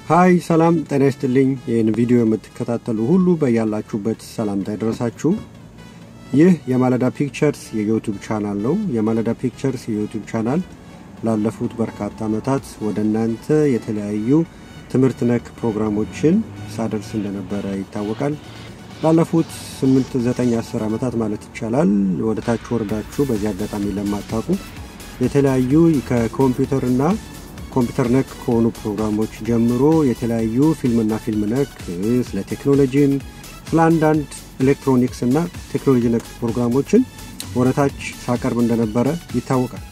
ሀይ ሰላም ጤና ይስጥልኝ። ይህን ቪዲዮ የምትከታተሉ ሁሉ በያላችሁበት ሰላምታ ይድረሳችሁ። ይህ የማለዳ ፒክቸርስ የዩቱብ ቻናል ነው። የማለዳ ፒክቸርስ የዩቱብ ቻናል ላለፉት በርካታ ዓመታት ወደ እናንተ የተለያዩ ትምህርት ነክ ፕሮግራሞችን ሳደርስ እንደነበረ ይታወቃል። ላለፉት 8 9 10 ዓመታት ማለት ይቻላል። ወደ ታች ወርዳችሁ በዚህ አጋጣሚ ለማታውቁ የተለያዩ ከኮምፒውተርና ኮምፒውተር ነክ ከሆኑ ፕሮግራሞች ጀምሮ የተለያዩ ፊልምና ፊልም ነክ ስለ ቴክኖሎጂም ስለ አንዳንድ ኤሌክትሮኒክስ እና ቴክኖሎጂ ነክ ፕሮግራሞችን ወደታች ሳቀርብ እንደነበረ ይታወቃል።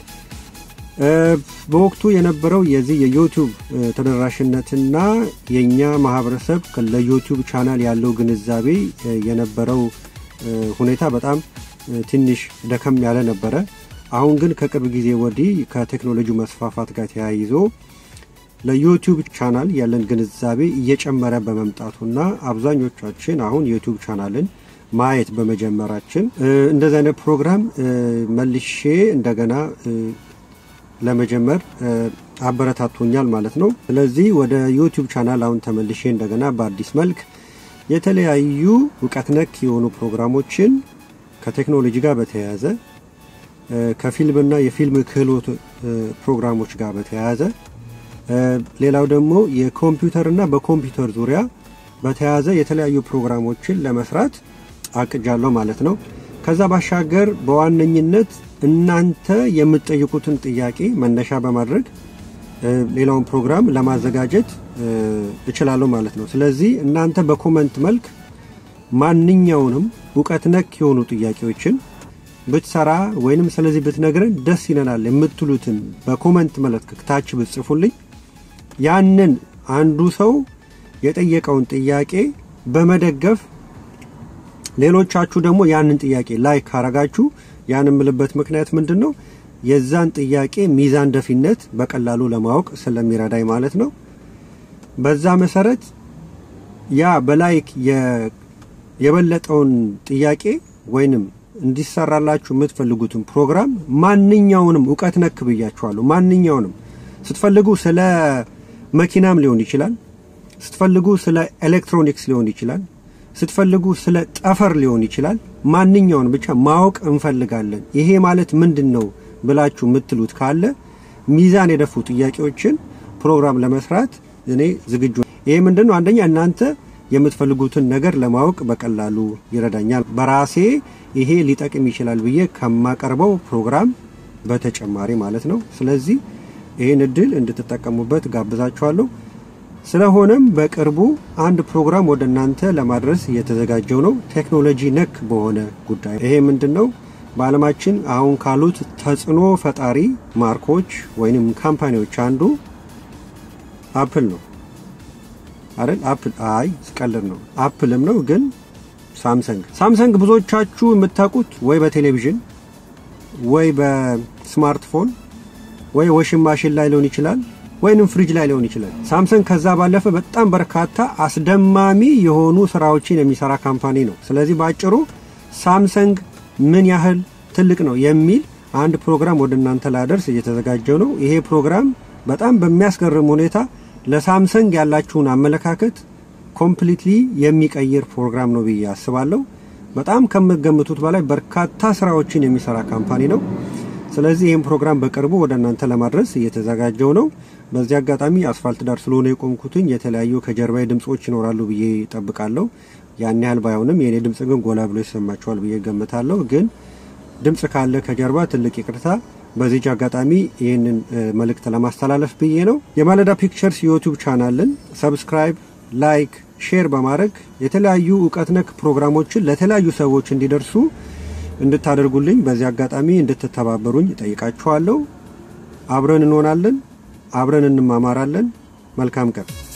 በወቅቱ የነበረው የዚህ የዩቱብ ተደራሽነትና የእኛ ማህበረሰብ ለዩቱብ ቻናል ያለው ግንዛቤ የነበረው ሁኔታ በጣም ትንሽ ደከም ያለ ነበረ። አሁን ግን ከቅርብ ጊዜ ወዲህ ከቴክኖሎጂ መስፋፋት ጋር ተያይዞ ለዩቲዩብ ቻናል ያለን ግንዛቤ እየጨመረ በመምጣቱና አብዛኞቻችን አሁን ዩቲዩብ ቻናልን ማየት በመጀመራችን እንደዚህ አይነት ፕሮግራም መልሼ እንደገና ለመጀመር አበረታቶኛል ማለት ነው። ስለዚህ ወደ ዩቲዩብ ቻናል አሁን ተመልሼ እንደገና በአዲስ መልክ የተለያዩ እውቀት ነክ የሆኑ ፕሮግራሞችን ከቴክኖሎጂ ጋር በተያያዘ ከፊልምና የፊልም ክህሎት ፕሮግራሞች ጋር በተያያዘ ሌላው ደግሞ የኮምፒውተርና በኮምፒውተር ዙሪያ በተያያዘ የተለያዩ ፕሮግራሞችን ለመስራት አቅጃለሁ ማለት ነው። ከዛ ባሻገር በዋነኝነት እናንተ የምትጠይቁትን ጥያቄ መነሻ በማድረግ ሌላውን ፕሮግራም ለማዘጋጀት እችላለሁ ማለት ነው። ስለዚህ እናንተ በኮመንት መልክ ማንኛውንም እውቀት ነክ የሆኑ ጥያቄዎችን ብትሰራ ወይንም ስለዚህ ብትነግረን ደስ ይለናል የምትሉትን በኮመንት መልክ ታች ብትጽፉልኝ ያንን አንዱ ሰው የጠየቀውን ጥያቄ በመደገፍ ሌሎቻችሁ ደግሞ ያንን ጥያቄ ላይክ ካረጋችሁ ያን የምልበት ምክንያት ምንድን ነው? የዛን ጥያቄ ሚዛን ደፊነት በቀላሉ ለማወቅ ስለሚረዳኝ ማለት ነው። በዛ መሰረት ያ በላይክ የበለጠውን ጥያቄ ወይንም እንዲሰራላችሁ የምትፈልጉትን ፕሮግራም ማንኛውንም እውቀት ነክ ብያችኋለሁ። ማንኛውንም ስትፈልጉ ስለ መኪናም ሊሆን ይችላል፣ ስትፈልጉ ስለ ኤሌክትሮኒክስ ሊሆን ይችላል፣ ስትፈልጉ ስለ ጠፈር ሊሆን ይችላል። ማንኛውን ብቻ ማወቅ እንፈልጋለን። ይሄ ማለት ምንድን ነው ብላችሁ የምትሉት ካለ ሚዛን የደፉ ጥያቄዎችን ፕሮግራም ለመስራት እኔ ዝግጁ። ይሄ ምንድን ነው? አንደኛ እናንተ የምትፈልጉትን ነገር ለማወቅ በቀላሉ ይረዳኛል። በራሴ ይሄ ሊጠቅም ይችላል ብዬ ከማቀርበው ፕሮግራም በተጨማሪ ማለት ነው። ስለዚህ ይህን እድል እንድትጠቀሙበት ጋብዛችኋለሁ። ስለሆነም በቅርቡ አንድ ፕሮግራም ወደ እናንተ ለማድረስ እየተዘጋጀው ነው፣ ቴክኖሎጂ ነክ በሆነ ጉዳይ። ይሄ ምንድን ነው? በዓለማችን አሁን ካሉት ተጽዕኖ ፈጣሪ ማርኮች ወይንም ካምፓኒዎች አንዱ አፕል ነው አይደል? አፕል አይ ስቀልድ ነው። አፕልም ነው ግን ሳምሰንግ ሳምሰንግ ብዙዎቻችሁ የምታውቁት ወይ በቴሌቪዥን ወይ በስማርትፎን ወይ ዋሽንግ ማሽን ላይ ሊሆን ይችላል ወይንም ፍሪጅ ላይ ሊሆን ይችላል። ሳምሰንግ ከዛ ባለፈ በጣም በርካታ አስደማሚ የሆኑ ስራዎችን የሚሰራ ካምፓኒ ነው። ስለዚህ በአጭሩ ሳምሰንግ ምን ያህል ትልቅ ነው የሚል አንድ ፕሮግራም ወደ እናንተ ላደርስ እየተዘጋጀው ነው። ይሄ ፕሮግራም በጣም በሚያስገርም ሁኔታ ለሳምሰንግ ያላችሁን አመለካከት ኮምፕሊትሊ የሚቀይር ፕሮግራም ነው ብዬ አስባለሁ። በጣም ከምትገምቱት በላይ በርካታ ስራዎችን የሚሰራ ካምፓኒ ነው። ስለዚህ ይህን ፕሮግራም በቅርቡ ወደ እናንተ ለማድረስ እየተዘጋጀው ነው። በዚህ አጋጣሚ አስፋልት ዳር ስለሆነ የቆምኩትኝ የተለያዩ ከጀርባዊ ድምጾች ይኖራሉ ብዬ ጠብቃለሁ። ያን ያህል ባይሆንም የእኔ ድምጽ ግን ጎላ ብሎ ይሰማቸዋል ብዬ ገምታለሁ። ግን ድምጽ ካለ ከጀርባ ትልቅ ይቅርታ። በዚች አጋጣሚ ይህንን መልእክት ለማስተላለፍ ብዬ ነው። የማለዳ ፒክቸርስ ዩቲዩብ ቻናልን ሰብስክራይብ፣ ላይክ፣ ሼር በማድረግ የተለያዩ እውቀት ነክ ፕሮግራሞችን ለተለያዩ ሰዎች እንዲደርሱ እንድታደርጉልኝ በዚህ አጋጣሚ እንድትተባበሩኝ ጠይቃችኋለሁ። አብረን እንሆናለን፣ አብረን እንማማራለን። መልካም ቀን።